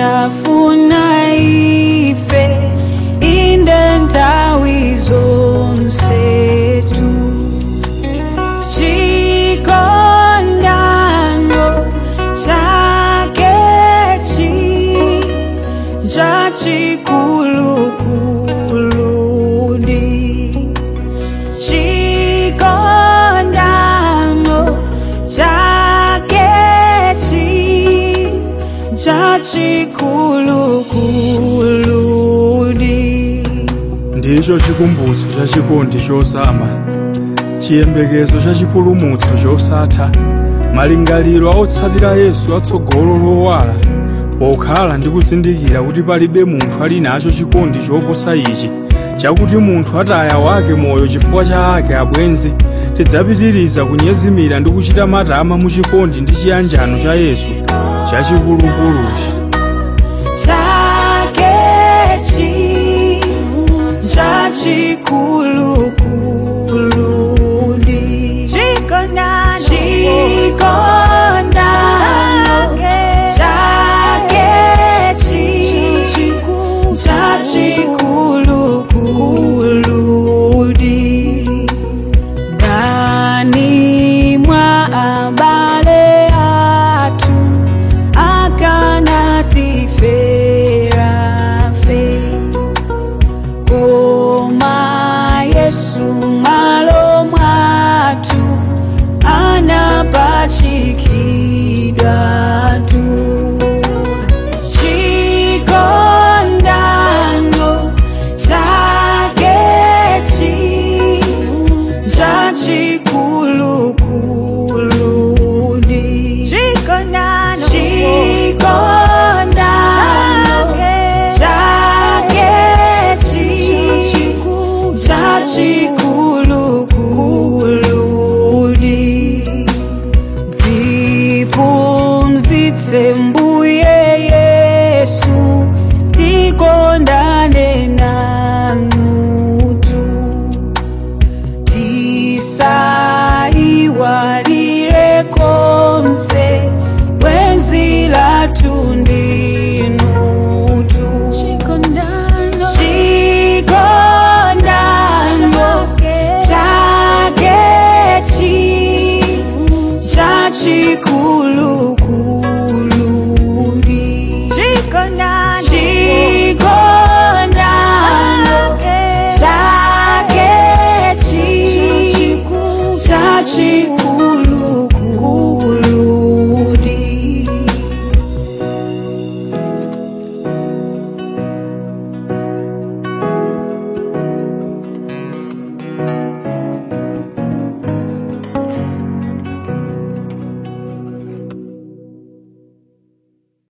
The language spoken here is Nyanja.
amafuna ife inde nthawi zonsetu chikondano chakechi chachikulukuli chikondano chakechi chachikulukuli ndicho chikumbutso cha chikondi chosama chiyembekezo cha chipulumutso chosatha malingaliro a otsatira yesu atsogolo lowala pokhala ndi kuzindikira kuti palibe munthu ali nacho chikondi choposa ichi chakuti munthu ataya wake moyo chifukwa cha ake abwenzi tidzapitiriza kunyezimira ndi kuchita matama mu chikondi ndi chiyanjano cha yesu chachikulukuluchi chakechi chachikulukuli chikondano chakechi chachikulukuli ndani mwa abale atu akanatifera fe koma yesu malo mwatu anapachikidwa tu chikondano chakechi chachikulukuli chikondano chakechi chachikulukuli ndipumzitse mbuye yesu tikondane nanutu tisaiwalire konse wenzi lathu ndinutu chikondano chakechi chachikulukuli chikondano chakechi chachikulukuli